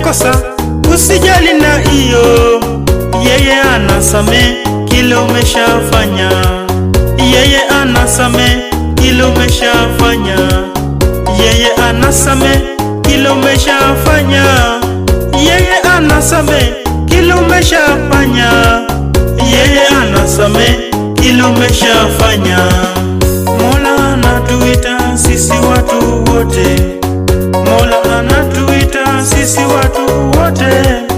makosa, usijali na hiyo, yeye anasame kile umeshafanya, yeye anasame kile umeshafanya, yeye anasame kile umeshafanya, yeye anasame kile umeshafanya, yeye anasame kile umeshafanya. Mola anatuita sisi watu wote, Mola anatuita sisi watu wote,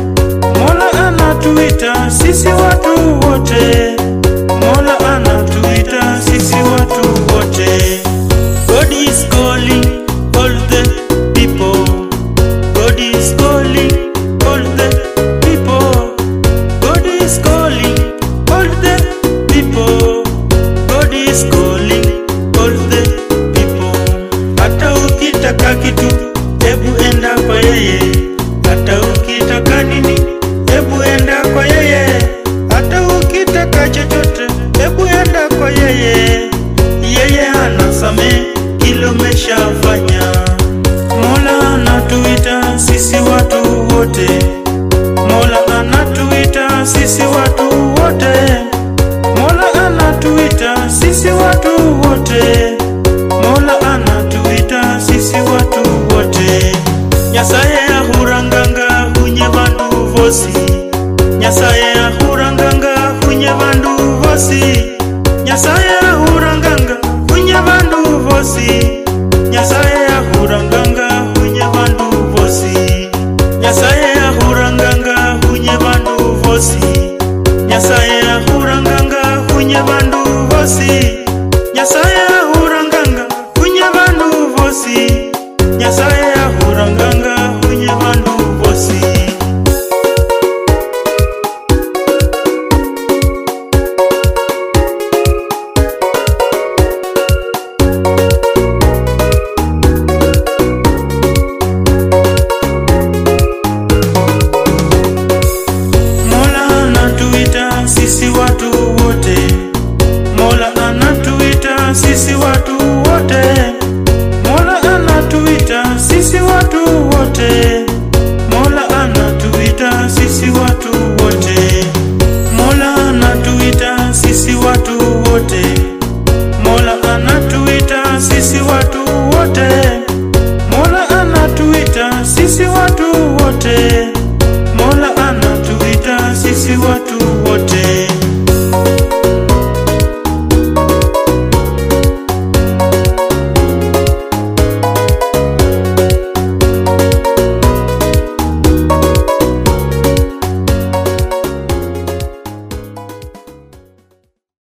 Mola anatuita sisi watu wote, Mola anatuita sisi watu wote. God is calling all the people. God is calling all the people. God is calling all the people. God is calling all the people. Hata ukitaka kitu, hebu enda kwa yeye. Hata ukitaka nini, hebu enda kwa yeye. Hata ukitaka chochote, hebu enda kwa yeye. Yeye anasame kile umeshafanya. Mola anatuita sisi watu wote, Mola anatuita sisi watu wote, Mola anatuita sisi watu wote, Mola anatuita sisi watu wote. Nyasaye ahuranganga hunye vandu vosi, Nyasaye ahuranganga hunye vandu vosi, Nyasaye ahuranganga hunye vandu vosi, Nyasaye ahuranganga hunye vandu vosi, Nyasaye ahuranganga hunye vandu vosi, Nyasaye ahuranganga hunye vandu vosi, Nyasaye ahuranganga hunye vandu vosi, Nyasaye ahuranganga hunye vandu vosi. Mola anatuita sisi watu wote, Mola anatuita sisi watu wote, Mola anatuita sisi watu wote, Mola anatuita sisi watu wote, Mola anatuita sisi watu wote, Mola anatuita sisi watu wote, Mola anatuita sisi watu